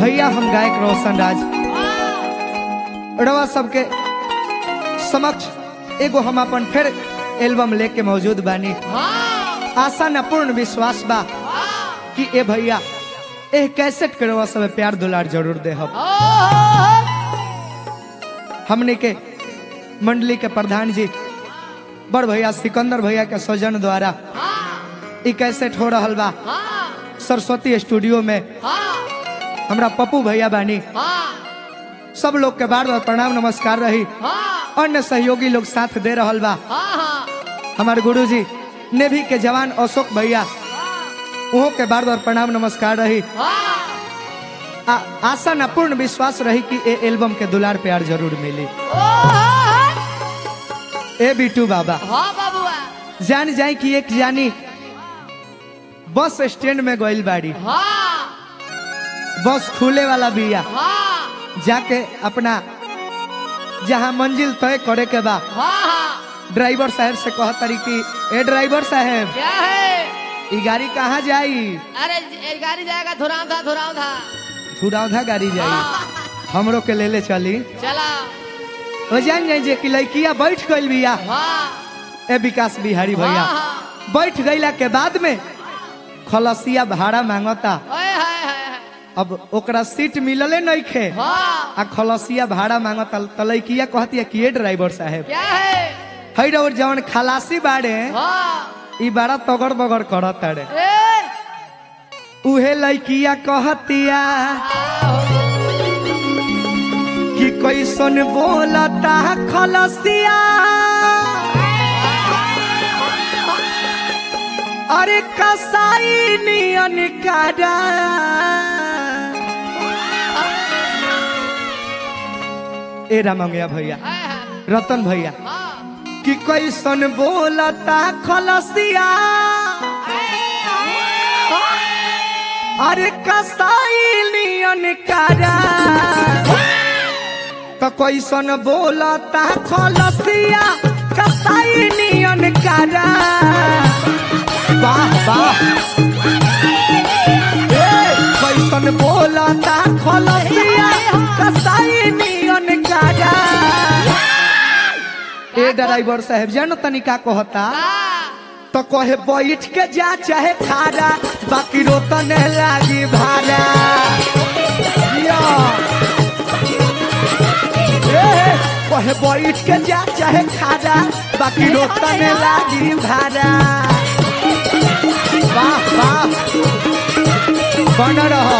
भैया हम गायक रोशन राज रवा सबके समक्ष एगो हम अपन फिर एल्बम लेके मौजूद बानी आशा न पूर्ण विश्वास बा कि ए भैया ए कैसेट के रवा सब प्यार दुलार जरूर दे हम हमने के मंडली के प्रधान जी बड़ भैया सिकंदर भैया के सौजन द्वारा ई कैसेट हो रहल बा सरस्वती स्टूडियो में हमरा पप्पू भैया बानी सब लोग के बार बार प्रणाम नमस्कार रही अन्य सहयोगी लोग साथ दे रहल बा हमारे गुरुजी नेवी के जवान अशोक भैया उहो के बार बार प्रणाम नमस्कार रही आ, आशा न पूर्ण विश्वास रही कि ए एल्बम के दुलार प्यार जरूर मिली ए बिटू बाबा जान जाए कि एक जानी बस स्टैंड में गइल बाड़ी बस खुले वाला बिया जाके अपना जहाँ मंजिल तय करे के बा ड्राइवर साहब से कह तरी कि ए ड्राइवर साहब क्या है ई गाड़ी कहाँ जाई अरे ये गाड़ी जाएगा धुराव था धुराव था थुराउधा गाड़ी जाई हमरो के ले ले चली चला ओ जान जाई जे कि लड़किया बैठ गइल बिया हाँ ए विकास बिहारी भैया हाँ, बैठ गइला के बाद में खलसिया भाड़ा मांगता ओए हाय हाय हाय। अब ओकरा सीट मिलले नहीं खे हाँ आ खलसिया भाड़ा मांगता तलैकिया कहती है कि ये ड्राइवर साहब क्या है है रे और जवन खलासी बाड़े हाँ ई बड़ा तगड़ बगड़ करत ताड़े ए उहे लड़किया कहतिया कि कैसन बोलता खलसिया अरे कसाई नियन कारा ए रामंगिया भैया हाय, हाय, रतन भैया हाँ कि कैसन बोलता खलसिया अरे कसाई नियन कारा तो कैसन बोलता खलसिया कसाई नियन कारा वाह वाह ए, कैसन बोलता खलसिया कसाई नियन कारा ए ड्राइवर साहब जानो तनिका कहता हाँ तो कहे बैठ के जा चाहे खारा बाकी रोतन लागी भाड़ा या। ए, कहे बैठ के जा चाहे खारा बाकी रोतन लागी भाड़ा वाह वाह बन रहो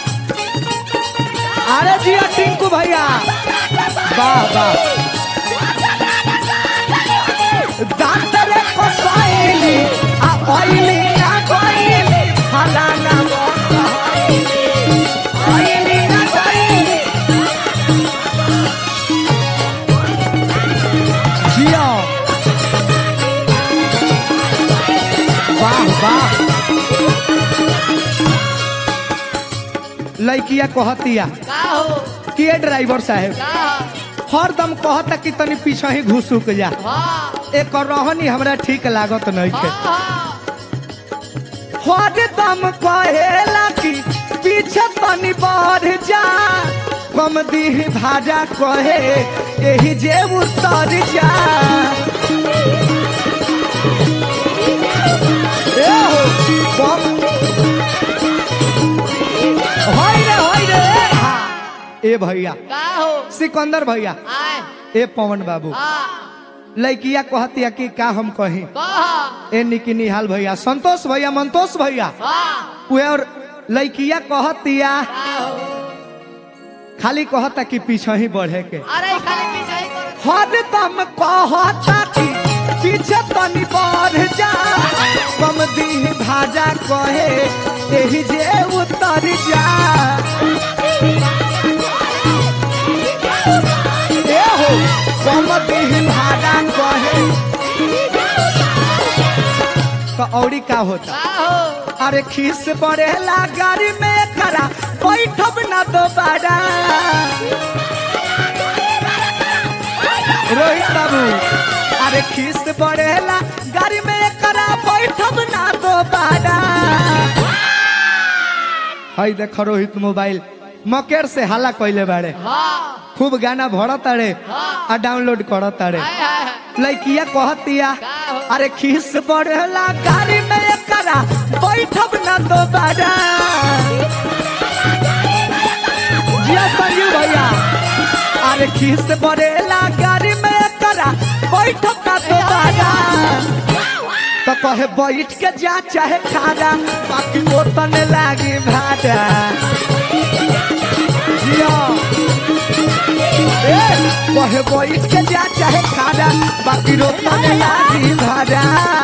अरे जिया टिंकू भैया वाह वाह दांतरे कोसाइली आ ऑइली ना कोइली फलाना मोसाइली ऑइली ना कोइली जियो वाह वाह लड़किया कहतिया का हो कि ए ड्राइवर साहब का हरदम कहता कि तनी पीछे ही घुसुक जा हाँ एक रहनी हमरा ठीक लागत नहीं थे हाँ हरदम कहेला कि पीछे तनी बढ़ जा कम दीह भाजा कहे यही जे उतर जा ए हो, कम होय रे होय रे हाँ। ए भैया का हो सिकंदर भैया आए ए पवन बाबू हाँ लड़किया कहतिया कि का हम कही कहा ए निकी निहाल भैया संतोष भैया मंतोष भैया हाँ उहे और लड़किया कहतिया का हो खाली कहता कि पीछे ही बढ़े के अरे खाली पीछे ही करो हरदम कहता कि पीछे तनी बढ़ जा कम दी भाजा कहे यही जे उतर जा ए हो कम दी भाजा कहे तो औरी का होता का हो अरे खीस बढ़ेला गाड़ी में खरा बैठब ना दोबारा रोहित बाबू अरे खीस बढ़ेला गाड़ी में करा बैठब ना दोबारा हई देख रोहित मोबाइल मकेर से हाला कइले बाड़े हाँ खूब गाना भरत ताड़े हाँ। आ डाउनलोड करत ताड़े हाय हाय लड़किया कहतिया का हो? अरे खीस बढ़ला गाड़ी में एकरा बैठब ना दोबारा जिया संजीव भैया अरे खीस बढ़ेला गाड़ी में एकरा बैठब ना दोबारा तो कहे बैठ के जा चाहे खारा बाकी वो तने लागी भाड़ा जिया ए, कहे बैठ के जा चाहे खारा बाकी रोता में लागी भाड़ा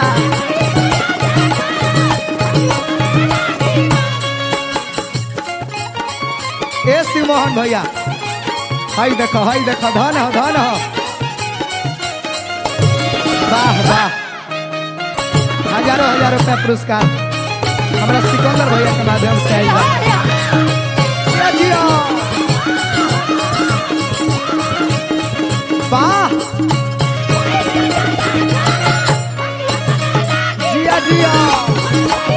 ए शिव मोहन भैया हाय देखो हाय देखो धन हो धन हो वाह वाह हजारों हजार रुपया पुरस्कार हमारा सिकंदर भैया के माध्यम से आइल बा जिया, जिया। वाह जिया जिया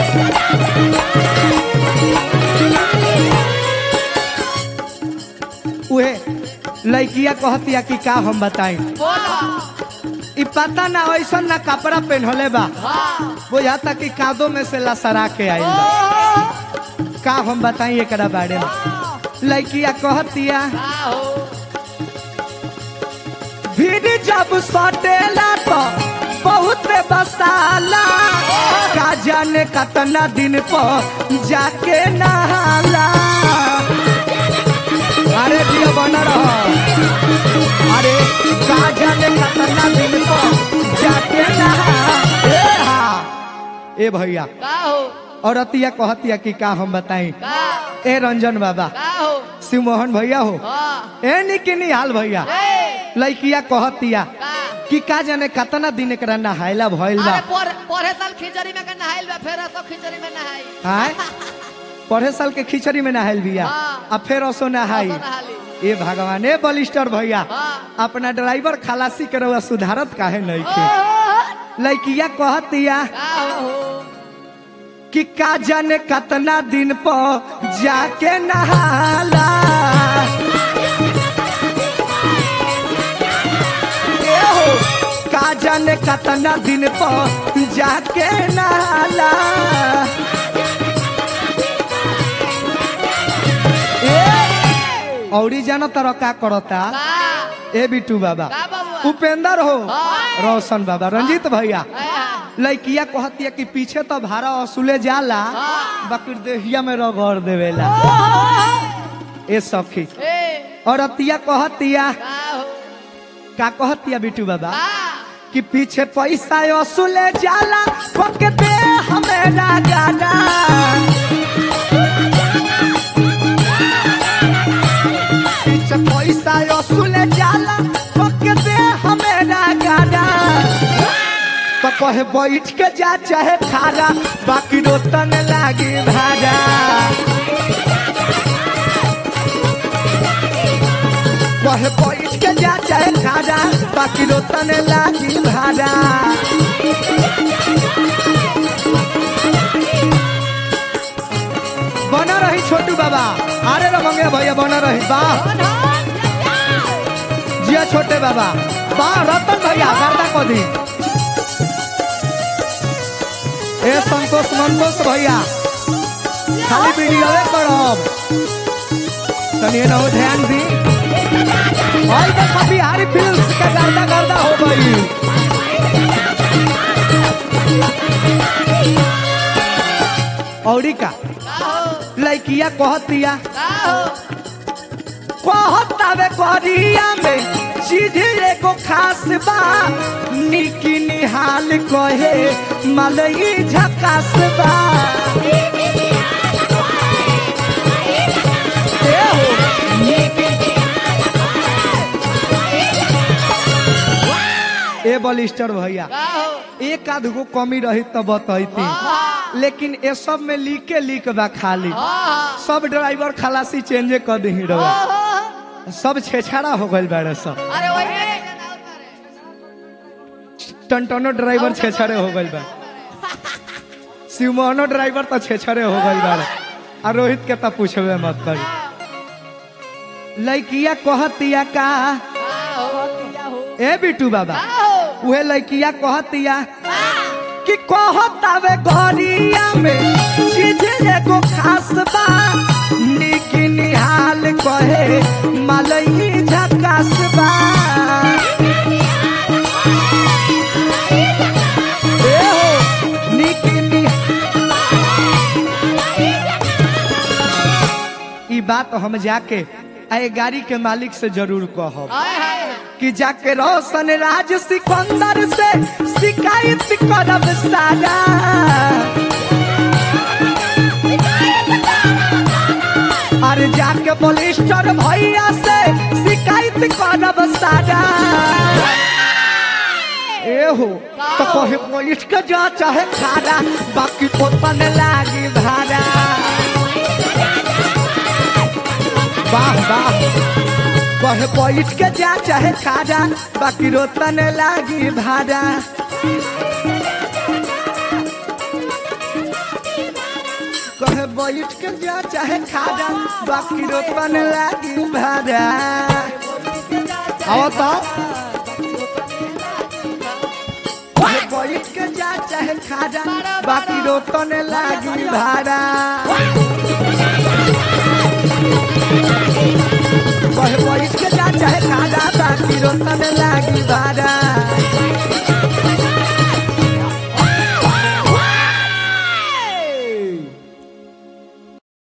उहे लड़किया कहतिया कि का हम बताई बोला इ पता ना ऐसा ना कपड़ा पहनले बा हाँ बुझाता कि कादो में से लसरा के आई बा का हम बताई एकरा बारे में लड़किया कहतिया का हो भीड़ जब सटेला तो बहुत बसाला का जाने कतना दिन पर जाके नहाला अरे दिया बना रहो अरे का जाने कतना दिन पर जाके नहा ए हा ए भैया का हो औरतिया कहतिया कि का हम बताई का ए रंजन बाबा का हो शिव मोहन भैया हो हाँ ए निकिनी हाल भैया ए लड़किया कहतिया का कि का जाने कतना दिन एकरा नहायला भइल बा अरे पर पढ़े साल खिचड़ी में के नहाइल बा फेर तो खिचड़ी में नहाई आय पढ़े साल के खिचड़ी में नहाइल बिया हाँ। आ फिर असो नहाई असो नहाली। ए भगवान ए बलिस्टर भैया हाँ अपना ड्राइवर खलासी के रउआ सुधारत काहे नहीं खे ओ, लड़किया कहतिया का हो कि का जाने कतना दिन पर जाके नहाला ए हो, का जाने कतना दिन पर जाके नहाला ए औरी जानो तर का करता का ए बिटू बाबा का बाबू उपेंद्र हो हाँ। रोशन बाबा रंजीत भैया ए, लड़किया कहतिया कि पीछे तो भाड़ा वसूले जाला हाँ। बाकी देहिया में रगड़ देवेला ए सखी ए और अतिया कहतिया का हो का कहतिया बिटू बाबा का कि पीछे पैसा वसूले जाला खोके दे हमेरा गाना पीछे पैसा वसूले जाला खोके दे हमेरा गाना तो कहे बैठ के जा चाहे खारा बाकी रोतन लागी भाड़ा कहे बैठ के जा चाहे खारा बाकी रोतन लागी भाड़ा बना रही छोटू बाबा अरे रे मंगे भैया बना रही वाह जिया छोटे बाबा वाह रतन भैया गर्दा को दी ए संतोष मंतोष भैया खाली वीडियो करब तनी ना हो ध्यान दी और देखो बिहारी फिल्म का गर्दा गर्दा हो गई औरी का का हो लड़किया कहतिया का हो कहतावे करिया में चीज एगो खास बा निकी निहाल कहे मलई झकास बा ए हो, ए बलिस्टर भैया का हो एक आध गो कमी रही तो बतैती हाँ लेकिन ए सब में लीके लीक बा खाली हाँ सब ड्राइवर खलासी चेंजे कर दी रहा ओहो, सब छेछाड़ा हो गइल बाड़े सब अरे वही टनटनो ड्राइवर छेछड़े हो गइल बा शिवमोहनो ड्राइवर तो छेछड़े हो गइल बा आ रोहित के तो पूछबे मत करी लड़किया कहतिया का ए बिटू बाबा उहे लड़किया कहतिया कि कहतावे घरिया में चीज एगो खास बा निक निहाल कहे मलई झकास बा ए हो निक नि- ई बात हम जाके आए गाड़ी के मालिक से जरूर कहब कि जाके रोशन राज सिकंदर से शिकायत करब सारा अरे जाके पोलिस्टर भैया से शिकायत करब सारा ए हो तो कहे पुलिस के जा चाहे खारा बाकी पोतन लागी भाड़ा वाह वाह कहे बैठ के जा चाहे खाजा बाकी रोतन लागी भाड़ा कहे बैठ के जा चाहे खाजा बाकी रोतन लागी भाड़ा आओ तो कहे बैठ के जा चाहे खाजा बाकी रोतन लागी भाड़ा